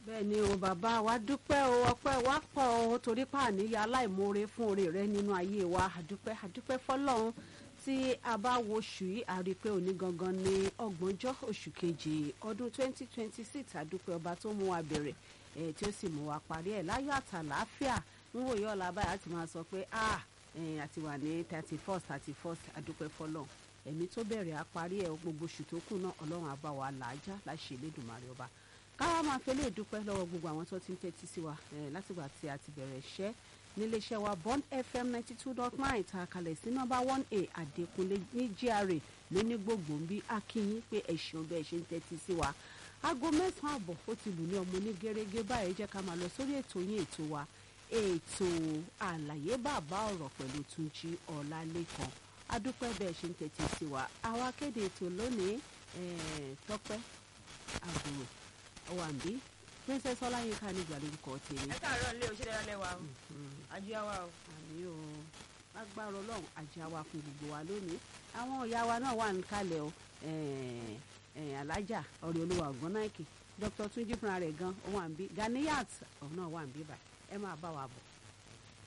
bẹ́ẹ̀ ni o bàbá wa dúpẹ́ o ọpẹ́ wa pọ̀ o torí pàníyà aláìmoore fún oore rẹ nínú ayé wa àdúpẹ́ àdúpẹ́ fọlọ́run tí a bá wo oṣù yìí a rí i pé òní gangan ní ọgbọ̀njọ́ oṣù kejì ọdún 2026 àdúpẹ́ ọba tó mú wa bẹ̀rẹ̀ ẹ̀ tí ó sì mú wa parí ẹ̀ láyọ̀ àtàlàáfíà ń wòye ọ̀la báyìí àti máa sọ pé ah àti wà ní thirty first thirty first àdúpẹ́ fọlọ́run ẹ̀mí tó bẹ̀rẹ̀ àparí ẹ̀ gbogbo oṣù tó kù náà ọlọ́run àbá wa làájá láṣẹ Elédùmarè ọba káwá máa fẹ́ lè dúpẹ́ lọ́wọ́ gbogbo àwọn tó ti ń tẹ́tí sí wa látìgbà tí a ti bẹ̀rẹ̀ iṣẹ́ níléeṣẹ́ wa Bond FM ninety two dot nine ta kalẹ̀ sí nọ́mbà one a Àdékúnlé ní GRA lóní gbogbo ń bí akínyín pé ẹ̀sìn bẹ́ẹ̀ ṣe ń tẹ́tí sí wa aago mẹ́sàn-án àbọ̀ ó ti lù ní ọmọ ní gẹ́gẹ́ báyìí jẹ́ ká máa lọ sórí ètò yín ètò wa ètò àlàyé bàbá ọ̀rọ̀ pẹ̀lú Túnjí Ọlálékan adúpẹ́ bẹ́ẹ̀ ṣe ń tẹ́tí sí wa àwa kéde ètò lónìí tọ́pẹ́ àbúrò ọwàǹbí princess ọláyínká ní ìgbàlórúkọ tèmi. ẹ káàárọ̀ lé òṣèré lálẹ́ wa o àjíyá wa o. àmì o agbára ọlọ́run àjíyá wa fún gbogbo wa lónìí àwọn ìyá wa náà wà níkàlẹ̀ o alájà ọ̀rẹ́ olúwa ọ̀gbọ́n náà kì dr túnjí fúnra rẹ̀ gan ó wà ń bí ganiyat ọ̀hún náà wà ń bí báyìí ẹ máa bá wa bọ̀.